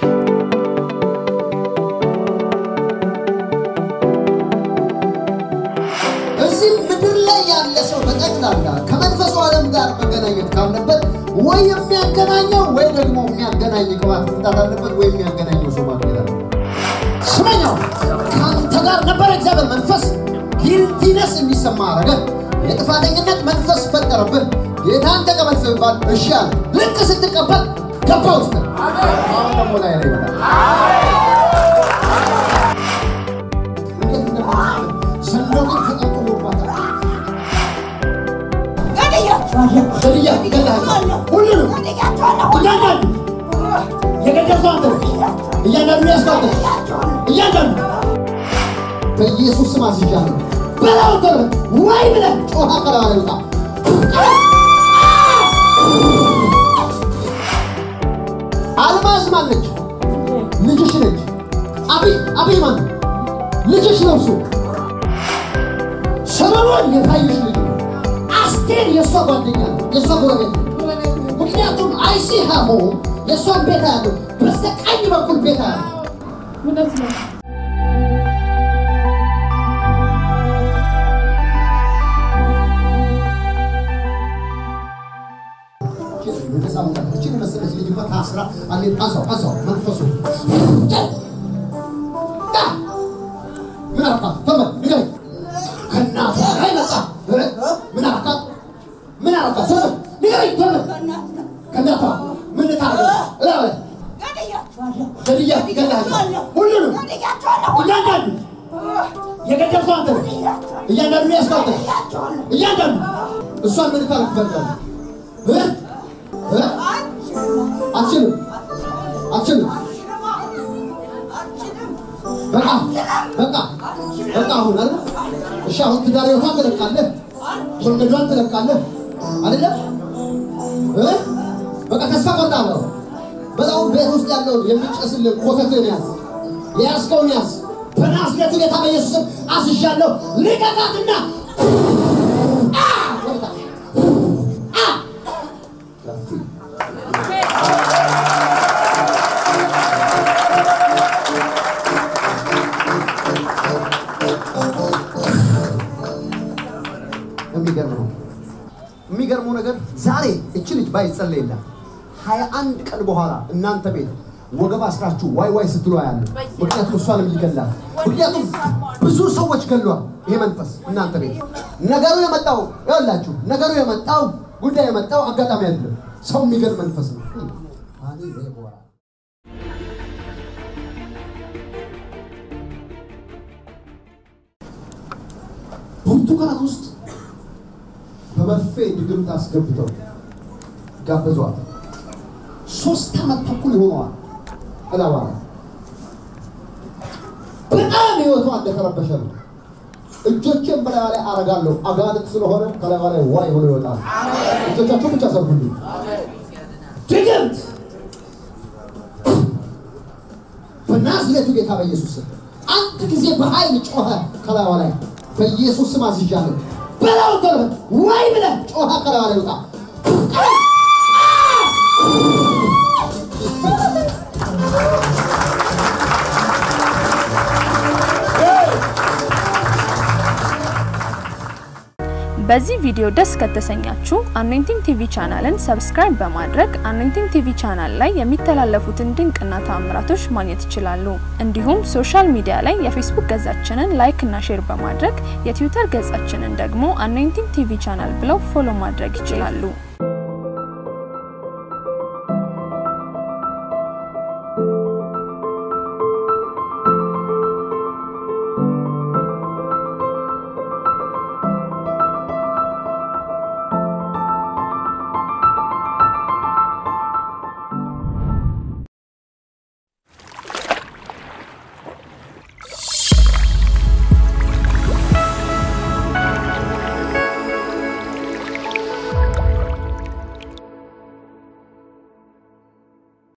እዚህ ምድር ላይ ያለ ሰው በጠቅላላ ከመንፈሱ ዓለም ጋር መገናኘት ካለበት ወይ የሚያገናኘው ወይ ደግሞ የሚያገናኝ ቅባት መምጣት አለበት ወይ የሚያገናኘው ሰው ማግኘት አለበት። ስመኛው ከአንተ ጋር ነበረ እግዚአብሔር መንፈስ ጊልቲነስ የሚሰማ አረገ። የጥፋተኝነት መንፈስ ፈጠረብን። ጌታን ተቀበል ሲባል እሺ አለ። ልክ ስትቀበል ገባ ውስጥ አሁን ደግሞ ላይ ላይ ይመጣል። እንዴት እንደማለት ዘንዶ ግን ተቀጥሎባታል። ገድያ ይገድልሃል። ሁሉንም እያንዳንዱ የገደልከው አንተ ነህ። እያንዳንዱ ያስባለ እያንዳንዱ በኢየሱስ ስም አዝዣለሁ። በላው ተረ ወይ ብለህ ጮኻ ከለዋ ላይ ውጣ። አልማዝ ማነች? ልጅሽ ነች። አብይ አብይ ማን ልጅሽ ነው? እሱ ሰሎሞን የታየሽ ልጅ ነው። አስቴር የእሷ ጓደኛ ነው፣ የእሷ ጎረቤት ነው። ምክንያቱም አይሲ ሀሞ የእሷን ቤት ያለው በስተቀኝ በኩል ቤት ያለው እውነት ነው። ነፃ መውጣት እችን የመሰለች ልጅ እንኳን ታስራ አንዴ አንሳው አንሳው መንፈሱ ዳ! ምን አልካት? ተመን ንገረኝ። ከእናቷ ላይ መጣ እ? ምን አልካት? ምን አልካት? ተመን ንገረኝ። ተመን ከእናቷ ምን ልታደርግ? እላ በል። ገድያ ገድልሃለሁ። ሁሉንም እያንዳንዱ የገደልከው አንተ ነህ። እያንዳንዱ ያስከው አንተ ነህ። እያንዳንዱ እሷን ምን ልታደርግ ትፈልጋለህ? እ? እ? አትችልም አትችልም። በቃ በቃ በቃ አሁን አይደል? እሺ አሁን ትዳር ህይወቷን ትለቃለህ፣ መንገዷን ትለቃለህ አይደለም? እ? በቃ ተስፋ ቆርጣለሁ። በጣም ቤት ውስጥ ያለውን የሚጨስልህ ኮተትህን ያዝ፣ የያዝከውን ያዝ። በናዝሬቱ ጌታ በኢየሱስ ስም አዝዣለሁ። ልቀቃትና አ! ወደታ! አ! የሚገርም ነው። የሚገርመው ነገር ዛሬ እች ልጅ ባይጸለይላት ሀያ አንድ ቀን በኋላ እናንተ ቤት ወገብ አስራችሁ ዋይ ዋይ ስትሉ ያለ ምክንያቱም እሷንም ይገላል። ምክንያቱም ብዙ ሰዎች ገሏል ይሄ መንፈስ እናንተ ቤት። ነገሩ የመጣው ይኸውላችሁ፣ ነገሩ የመጣው ጉዳይ የመጣው አጋጣሚ አይደለም። ሰው የሚገል መንፈስ ነው። አኒ ዜቦራ ብርቱካን ውስጥ በመርፌ ድግምት አስገብተው ጋበዟት። ሶስት ዓመት ተኩል ይሆነዋል። እላዋ ላይ በጣም ህይወቷ እንደተረበሸ ነው። እጆቼን በላዩ ላይ አረጋለሁ። አጋንንት ስለሆነ ከላዩ ላይ ዋይ ሆኖ ይወጣል። እጆቻችሁ ብቻ ሰብኩልኝ። ድግምት በናዝሬቱ ጌታ በኢየሱስ ስም አንድ ጊዜ በኃይል ጮኸ። ከላዩ ላይ በኢየሱስ ስም አዝዣለሁ። በላው ተርበ ወይ ብለህ ጮኸ። ከላዩ ላይ ውጣ። በዚህ ቪዲዮ ደስ ከተሰኛችሁ አኖይንቲንግ ቲቪ ቻናልን ሰብስክራይብ በማድረግ አኖይንቲንግ ቲቪ ቻናል ላይ የሚተላለፉትን ድንቅና ተአምራቶች ማግኘት ይችላሉ። እንዲሁም ሶሻል ሚዲያ ላይ የፌስቡክ ገጻችንን ላይክ እና ሼር በማድረግ የትዊተር ገጻችንን ደግሞ አኖይንቲንግ ቲቪ ቻናል ብለው ፎሎ ማድረግ ይችላሉ።